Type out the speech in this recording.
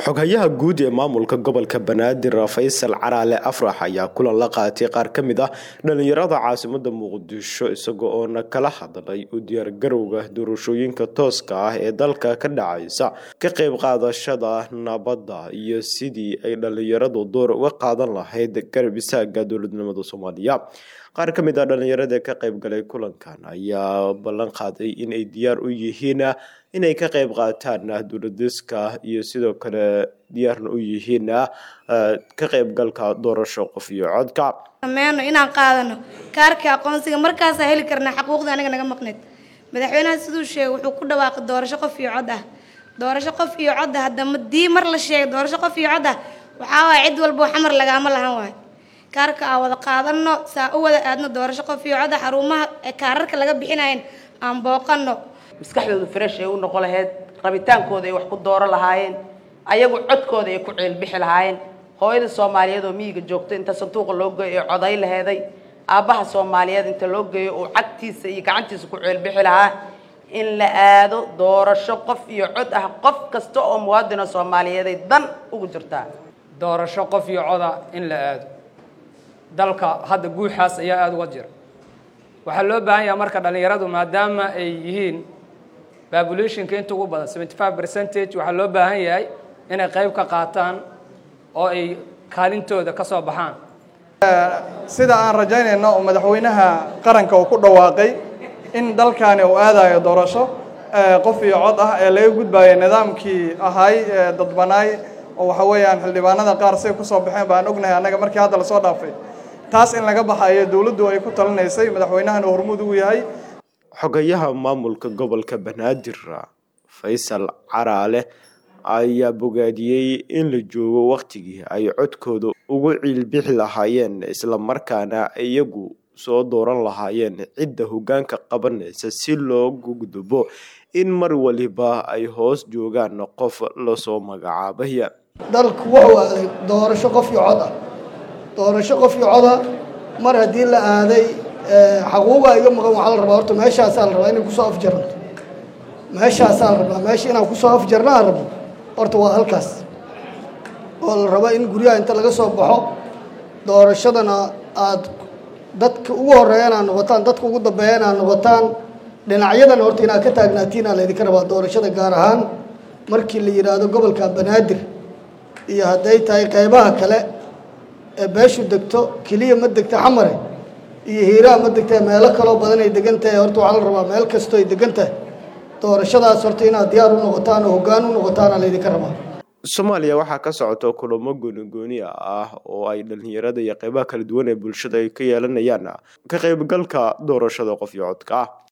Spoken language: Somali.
xoghayaha guud ee maamulka gobolka banaadir faysal caraale afrax ayaa kulan la qaatay qaar ka mid ah dhalinyarada caasimada muqdisho isaga oona kala hadlay u diyaargarowga doorashooyinka tooska ah ee dalka ka dhacaysa ka qayb qaadashada nabadda iyo sidii ay dhalinyaradu door uga qaadan lahayd garab isaaga dowladnimada soomaaliya qaar ka mid ah dhalinyarada ka qayb galay kulankan ayaa ballan qaaday inay diyaar u yihiin inay ka qayb qaataan dowladiska iyo sidoo kale diyaarna u yihiin ka qaybgalka doorasho qof iyo codka sameyno inaan qaadano kaarka aqoonsiga markaasaa heli karnaa xaquuqda anaga naga maqneyd madaxweynaha siduu sheegay wuxuu ku dhawaaqay doorasho qof iyo cod ah doorasho qof iyo cod ah haddama dii mar la sheegay doorasho qof iyo cod ah waxaa waaya cid walbo xamar lagaama lahan waayo kaarka aan wada qaadano saa u wada aadno doorasho qof iyo cod ah xarumaha kaararka laga bixinayn aan booqano maskaxdooda fresh ay u noqon lahayd rabitaankooda ay wax ku dooro lahaayeen ayagu codkooda ay ku ceelbixi lahaayeen hooyada soomaaliyeed oo miyiga joogta inta sanduuqa loo geeyo ee coday laheeday aabbaha soomaaliyeed inta loo geeyo uu cagtiisa iyo gacantiisa ku ceelbixi lahaa in la aado doorasho qof iyo cod ah qof kasta oo muwaadino soomaaliyeeday dan ugu jirtaa doorasho qof iyo coda in la aado dalka hadda guuxaas ayaa aada uga jira waxaa loo baahan yaha marka dhallinyaradu maadaama ay yihiin populationka inta ugu badan seventy five percentage waxaa loo baahan yahay inay qayb ka qaataan oo ay kaalintooda ka soo baxaan sida aan rajaynayno oo madaxweynaha qaranka uu ku dhawaaqay in dalkani uu aadayo doorasho qof iyo cod ah ee laga gudbayo nidaamkii ahay dadbanaay oo waxa weeyaan xildhibaanada qaar say kusoo baxeen baan ognahay annaga markii hadda lasoo dhaafay taas in laga baxayo dowladdu ay ku talinaysay madaxweynahana hormuud ugu yahay xogayaha maamulka gobolka banaadir faysal caraale ayaa bogaadiyey in la joogo wakhtigii ay codkooda ugu ciilbixi lahaayeen islamarkaana iyagu soo dooran lahaayeen cidda hoggaanka qabanaysa si loogu gudbo in mar waliba ay hoos joogaan qof lasoo magacaabay dalku wuxuu aaday doorasho qof iyo cod ah doorasho qof iyo coda mar haddii la aaday xaquuqa iga maqan waxaa la rabaa horta meeshaasaa la rabaa inay kusoo afjaranto meeshaasaa la rabaa meesha inaan kusoo afjarna aan rabno horta waa halkaas oo la rabo in guryaha inta laga soo baxo doorashadana aada dadka ugu horeeya inaad noqotaan dadka ugu dambeeya inaad noqotaan dhinacyadana horta inaad ka taagnaatiin aa laydinka rabaa doorashada gaar ahaan markii la yidhaahdo gobolka banaadir iyo hadday tahay qeybaha kale ee beeshu degto keliya ma degta xamare iyo hiiraha ma degta meelo kaloo badan ay degan tahay horta waxaa la rabaa meel kastoo ay degan tahay doorashadaas horta inaad diyaar u noqotaan oo hoggaan u noqotaana laydinka rabaa soomaaliya waxaa ka socota kulamo goonigooni ah oo ay dhalinyarada iyo qeybaha kala duwan ee bulshada ay ka yeelanayaan ka qaybgalka doorashada qof iyo codka ah